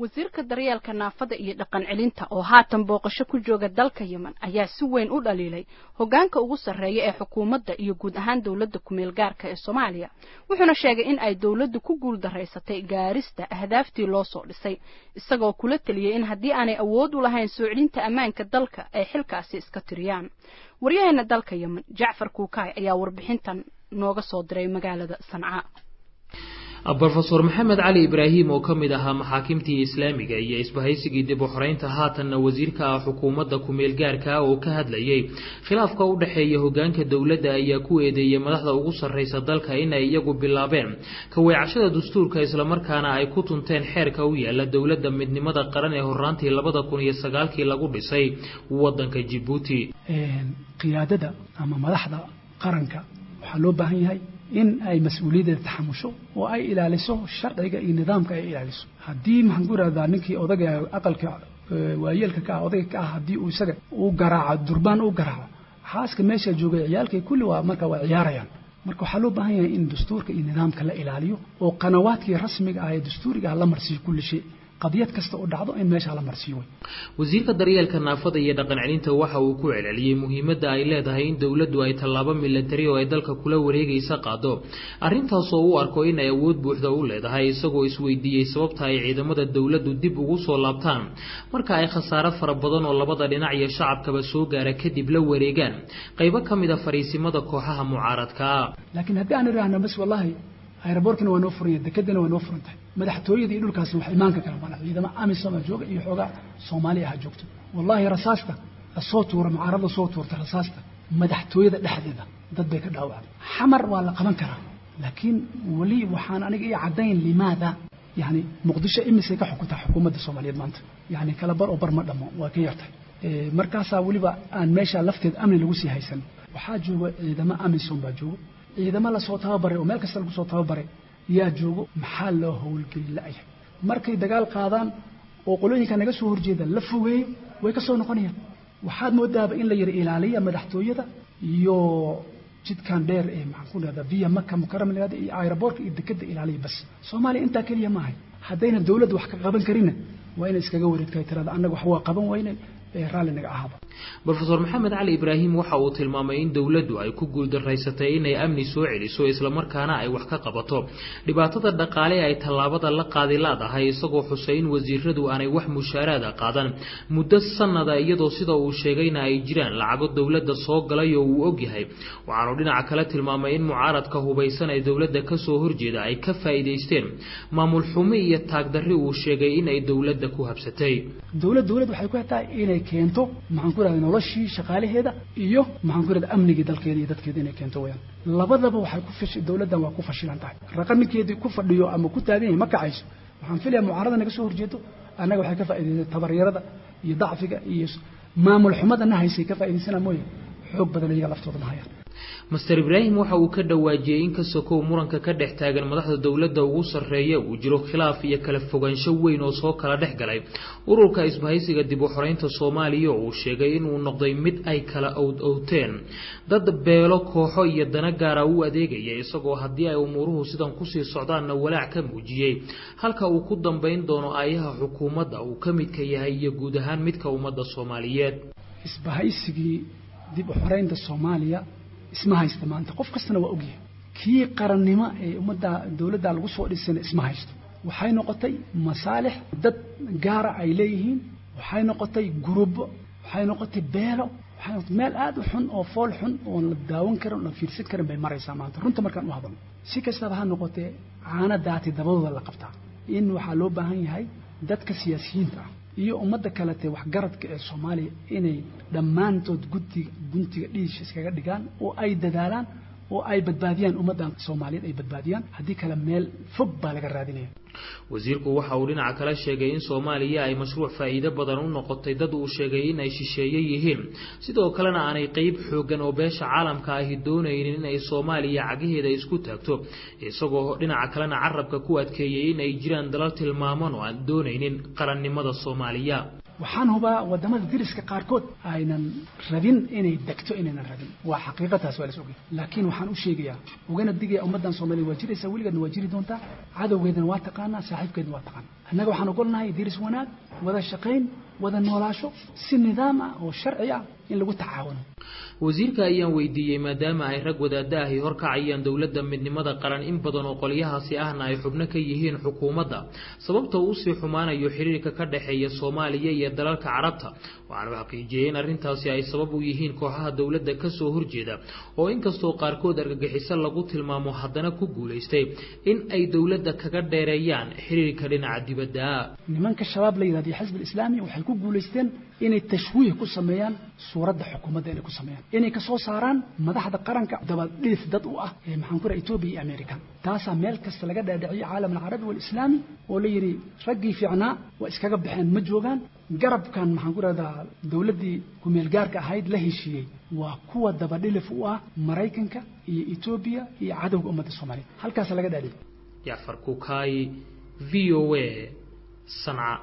wasiirka daryeelka naafada iyo dhaqan celinta oo haatan booqasho ku jooga dalka yemen ayaa si weyn u dhaliilay hogaanka ugu sarreeya ee xukuumadda iyo guud ahaan dowladda kumeel gaarka ee soomaaliya wuxuuna sheegay in ay dowladdu ku guul daraysatay gaarista ahdaaftii loo soo dhisay isagoo kula teliyey in haddii aanay awood u lahayn soo celinta ammaanka dalka ay xilkaasi iska tiriyaan waryaheena dalka yemen jacfar kuukaay ayaa warbixintan nooga soo diray magaalada sanca brofeor maxamed cali ibraahim oo ka mid ahaa maxaakimtii islaamiga iyo isbahaysigii dib u xoreynta haatanna wasiirka ah xukuumadda kumeel gaarka oo ka hadlayay khilaafka u dhexeeya hogaanka dowladda ayaa ku eedeeyey madaxda ugu sarreysa dalka inay iyagu bilaabeen kaweecashada dastuurka islamarkaana ay ku tunteen xeerka u yaala dowladda midnimada qaran ee horaantii labada kun iyo sagaalkii lagu dhisay wadanka jibuuti qiyaadada ama madaxda qaranka waxaa loo baahan yahay in ay mas-uuliyaddeeda taxamusho oo ay ilaaliso sharciga iyo nidaamka ay ilaaliso haddii maxaan ku irahdaa ninkii odaga aqalka waayeelka ka ah odayga ka ah haddii uu isaga uu garaaco durbaan u garaaco xaaska meesha joogay ciyaalkay kulli waa marka waa ciyaarayaan marka waxaa loo baahan yahay in dastuurka iyo nidaamka la ilaaliyo oo qanawaadkii rasmiga ah ee dastuuriga ah la marsiiyo kulli shay qadiyad kasta oo dhacdo in meesha la marsiiyo way wasiirka daryeelka naafada iyo dhaqan celinta waxa uu ku celceliyey muhiimadda ay leedahay in dowladdu ay tallaabo milatari oo ay dalka kula wareegaysa qaado arrintaasoo u arko in ay awood buuxda u leedahay isagoo isweydiiyey sababta ay ciidamada dowladdu dib ugu soo laabtaan marka ay khasaare fara badan oo labada dhinac iyo shacabkaba soo gaara kadib la wareegaan qaybo ka mid a fariisimada kooxaha mucaaradka ah laakiin haddii aan idhaahno bas wallaahi ayraboorkina waa noo furan yahay dekedana waa noo furan tahay madaxtooyada iyo dhulkaasna wax imaanka kala mana ciidamo amisom jooga iyo xoogaa soomaali ah joogto wallaahi rasaasta lasoo tuura mucaarada soo tuurta rasaasta madaxtooyada dhexdeeda dad bay ka dhaawacday xamar waa la qaban karaa laakiin weli waxaan aniga ii caddayn limaada yani muqdisho imisay ka xukuntaa xukuumadda soomaaliyeed maanta yani kala bar oo bar ma dhamo waa ka yartahay markaasaa weliba aan meesha lafteed amni lagu sii haysan waxaa jooga ciidamo amisom baa jooga ciidamo lasoo tababaray oo meel kasta lagu soo tababaray yaa joogo maxaa loo howlgeli la-yahay markay dagaal qaadaan oo qolooyinka naga soo horjeeda la fogeeyo way ka soo noqonayaan waxaad moodaaba in la yara ilaaliya madaxtooyada iyo jidkan dheer ee maxaan ku dhahdaa via maka mukarama lahada iyo aeroboortka iyo dekeda ilaaliya bas soomaaliya intaa keliya maahay haddayna dowladda wax ka qaban karina waa inay iskaga wareegtahay tirada annaga wax waa qaban weyne raalli naga ahaaba brofeor maxamed cali ibraahim waxa uu tilmaamay in dowladdu ay ku guuldaraysatay inay amni soo celiso islamarkaana ay wax ka qabato dhibaatada dhaqaale ay tallaabada la qaadi laadahay isagoo xusay in wasiiradu aanay wax mushaaraada qaadan muddo sanada iyadoo sida uu sheegayna ay jiraan lacago dowladda soo galay oo uu ogyahay waxaanu dhinaca kale tilmaamay in mucaaradka hubaysan ee dowladda kasoo horjeeda ay ka faa'iidaysteen maamul xumi iyo taagdarri uu sheegay in ay dowladda ku habsatay dowlad dowlad waxay ku tahay inay keento maxaan ku irahda noloshii shaqaalaheeda iyo maxaan ku irahda amnigii dalkeeda iyo dadkeeda inay keento weyaan labadaba waxay ku fashi dowladdan waa ku fashilan tahay raqa ninkeedii ku fadhiyo ama ku taagan yahay ma kacayso waxaan filayaa mucaarada naga soo horjeedo annaga waxay ka faa'idaysay tabaryarada iyo dacfiga iyo maamul xumadana haysay ka faa'idaysana mooye xoog badan iyaga laftooda ma hayaan master ibraahim waxa uu ka dhawaajiyey in ka sokow muranka ka dhex taagan madaxda dowladda ugu sarreeya uu jiro khilaaf iyo kala fogaansho weyn oo soo kala dhex galay ururka isbahaysiga dib u xoreynta soomaaliya oo uu sheegay inuu noqday mid ay kala owd owteen dad beelo kooxo iyo dana gaara u adeegaya isagoo haddii ay umuuruhu sidan kusii socdaanna walaac ka muujiyey halka uu ku dambayn doono aayaha xukuumadda uu ka midka yahay iyo guud ahaan midka ummadda soomaaliyeed isbahaysigii dib u xoreynta soomaaliya isma haysta maanta qof kastana waa ogyahay kii qarannimo ee ummadda dowladda lagu soo dhisayna isma haysto waxay noqotay masaalix dad gaara ay leeyihiin waxay noqotay gurubo waxay noqotay beelo waxay noqotay meel aad u xun oo fool xun oon la daawan karin oon la fiirsan karin bay maraysaa maanta runta markaan u hadalno si kastaba ha noqotee caana daati dabadooda la qabtaa in waxaa loo baahan yahay dadka siyaasiyiinta ah iyo ummadda kalete waxgaradka ee soomaaliya inay dhammaantood guddiga guntiga dhiisha iskaga dhigaan oo ay dadaalaan oo ay badbaadiyaan ummaddan soomaaliyeed ay badbaadiyaan haddii kale meel fog baa laga raadinaya wasiirku waxa uu dhinaca kale sheegay in soomaaliya ay mashruuc faa'iido badan u noqotay dad uu sheegay in ay shisheeye yihiin sidoo kalena aanay qeyb xooggan oo beesha caalamka ahi doonaynin in ay soomaaliya cagaheeda isku taagto isagoo dhinaca kalena carabka ku adkeeyey in ay jiraan dalal tilmaaman oo aan doonaynin qarannimada soomaaliya waxaan hubaa wadamada diriska qaarkood aynan rabin inay degto inaynan rabin waa xaqiiqataas waa las ogay laakiin waxaan u sheegayaa ugana digaya ummaddan soomaaliya waa jiraysaa weligeedna waa jiri doontaa cadowgeedana waa taqaanaa saaxiibkeedna waa taqaanaa annaga waxaan ogolnahay diris wanaag wada shaqayn wada noolaasho si nidaam ah oo sharci ah in lagu tacaawuno wasiirka ayaan weydiiyey maadaama ay rag wadaada ahi horkacayaan dowladda midnimada qaran in badan oo qolyahaasi ahna ay xubno ka yihiin xukuumadda sababta uu usii xumaanayo xiriirka ka dhexeeya soomaaliya iyo dalalka carabta waxaanu xaqiijiyey in arrintaasi ay sabab u yihiin kooxaha dowladda kasoo horjeeda oo inkastoo qaarkood argagixiso lagu tilmaamo haddana ku guulaystay in ay dowladda kaga dheereeyaan xiriirka dhinaca dibadda nimanka shabaab la yidhahdo xisbi islaami waxay ku guulaysteen inay tashwiih ku sameeyaan suuradda xukuumadda inay ku sameeyaan inay ka soo saaraan madaxda qaranka dabadhiif dad u ah ee maxaan ku raha etoobiya iyo america taasaa meel kasta laga dhaadhiciyay caalam alcarabi waalislaami oo la yidhi raggii fiicnaa waa iskaga baxeen ma joogaan garabkan maxaan ku rahdaa dowladdii kumeel gaarka ahayd la heshiiyey waa kuwa dabadhilif u ah maraykanka iyo etoobiya iyo cadowga ummadda soomaaliya halkaasa laga dhaadhiciyay jacfar kukaay v o a sanca